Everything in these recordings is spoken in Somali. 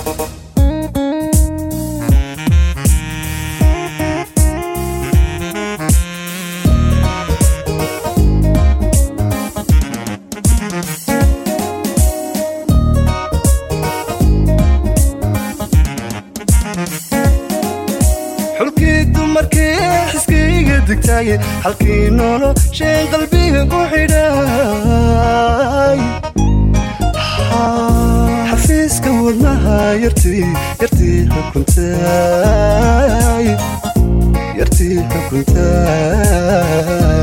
xulkii dumarkii xiskayga degtaaye halkii nolosheen qalbiga ku xidhay xafiiska wadnaha yartii yartii xukuntay yartii xukuntay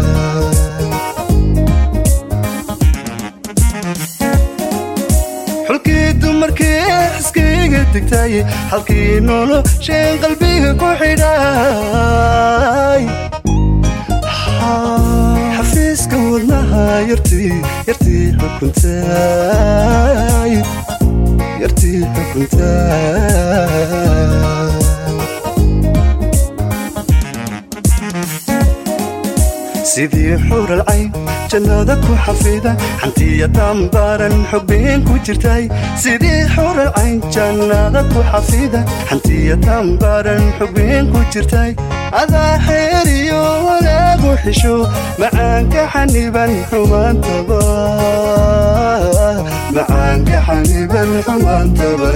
xulkii dumarkii xiskayga degtaaye halkii nolosheen qalbiga ku xidhay xafiiska wadnaha yartii yartii xukuntay yartii xukuntay sidii xural cayn jannada ku xafida xantiya dambaaran xubbiin ku jirtay sidii xural cayn jannada ku xafida xantiya dambaaran xubbiin ku jirtay adaa xeeriyo wanaagu xisho macaanka xaniban xumaantaba macaanka xaniban xumaantaba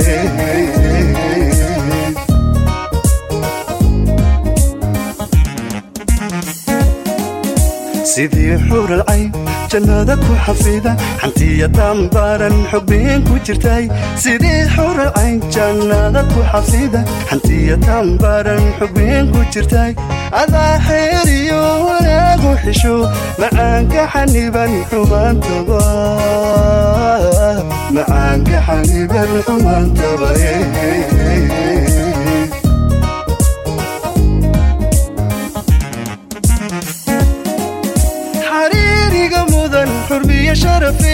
sidii xural cayn jannada ku xafida xantiya dambaaran xubbiin ku jirtay sidii xural cayn jannada ku xafida xantiya dambaaran xubbiin ku jirtay adaa xeeriyo wanaagu xisho macaanka xaniban xumaantaba macaanka xaniban xumaantaba xariiriga mudan xurmiyo sharafe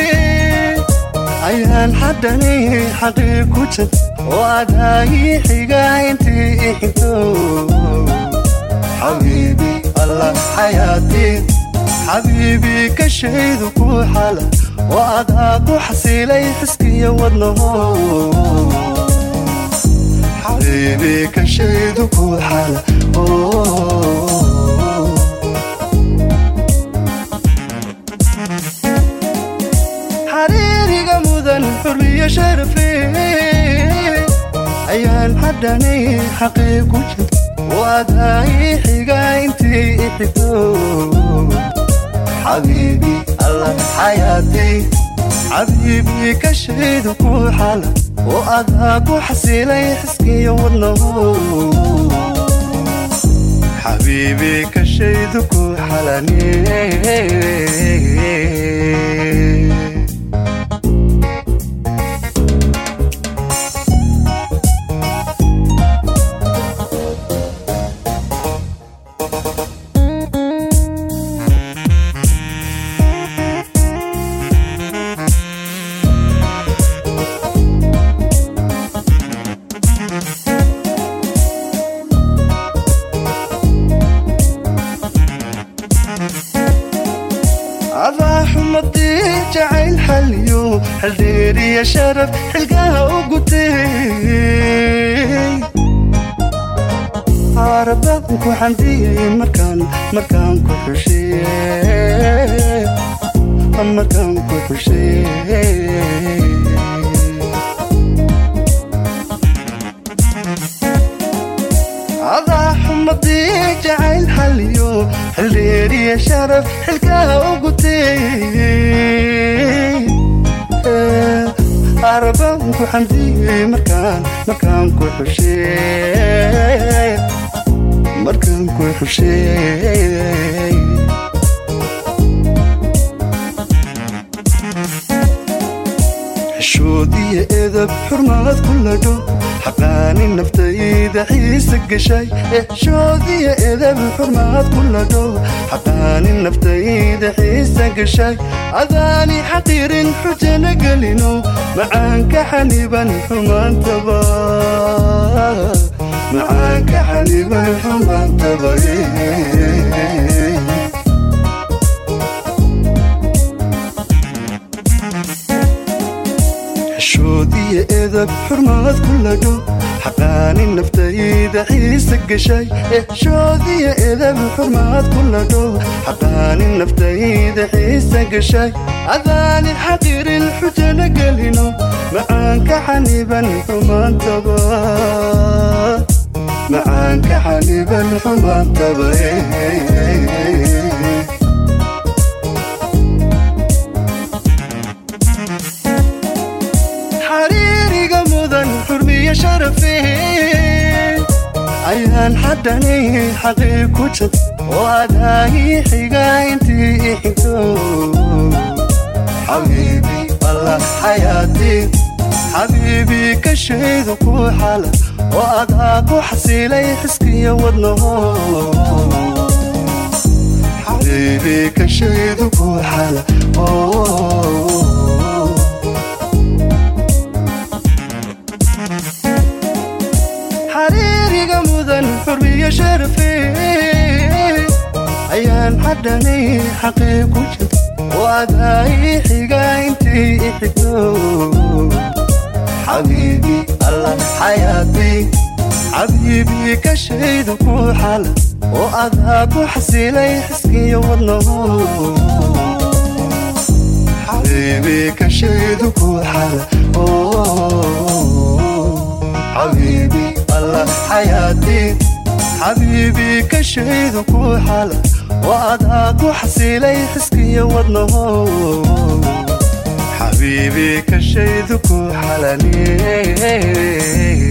ayaan xadhanay xaqii ku jad oo adaayi xiga intii ixinto xabiibi allah xayaatii xabiibi ka shaydu ku xala oo adaa ku xasiilay xiskiyo wadnaho xabiibi ka shaydu ku xala oh. xariiriga mudan xurriyo sharafe ayaan xadhanay xaqii ku jir waadaayi xiga intii ixito xabiibi allah xayaatii xabiibi ka shaydu ku xala oo adaa ku xasiilay xiskiyo wadnaho xabiibi ka shaydu ku xalane adaa xumadii jacayl xaliyo xildheeriya sharaf xilgaha u gutay aarabaanku xandiyay markaan markaan ku xushay markaan ku xushay adaa xumadii jacayl xaliyo xildheeriya sharaf xilkaha u gutay arabaanku xamdiyey markaan markaan ku xushay markaan ku xushay xishoodiya edab xurmaad ku ladho xaqaani naftayda xiisa gashay xishoodiya edab xurmaad ku ladho xaqaani naftayda xiisa gashay adaani xaqiirin xujana gelino macaanka xaniban xumaantaba macaanka xaniban xumaantaba xishoodiyo edab xurmaad ku ladho xaqaani naftayda xiisa gashay exshoodiyo edab xurmaad ku ladho xaqaani naftayda xiisa gashay adaani xaqirin xujana gelino macaanka xaniban xumaantaba macaanka xaniban xumaantaba xariiriga mudan xurmiyo sharafe ayaan xadhanay xaqii ku jad oo adaagii xiga intii i xigto xabiibi allah xayaatii xabiibii ka shaydu ku xala oo adaa ku xasiilay xiskiyo wadnaho xabiibii ka shaydu ku xala xariiriga mudan xurmiyo sharafe ayaan xadhanay xaqii ku jad oo adaai xiga intii i xigto xabiibi allah xayaatii xabiibii ka shaydu ku xala oo adaa ku xasiilay xiskiyo wadnaho xabiibii ka shaydu ku xala xabiibi allah xayaatii xabiibii ka shaydu ku xala oo adaa ku xasiilay xiskiyo wadnaho xabiibii ka shaydu ku xalani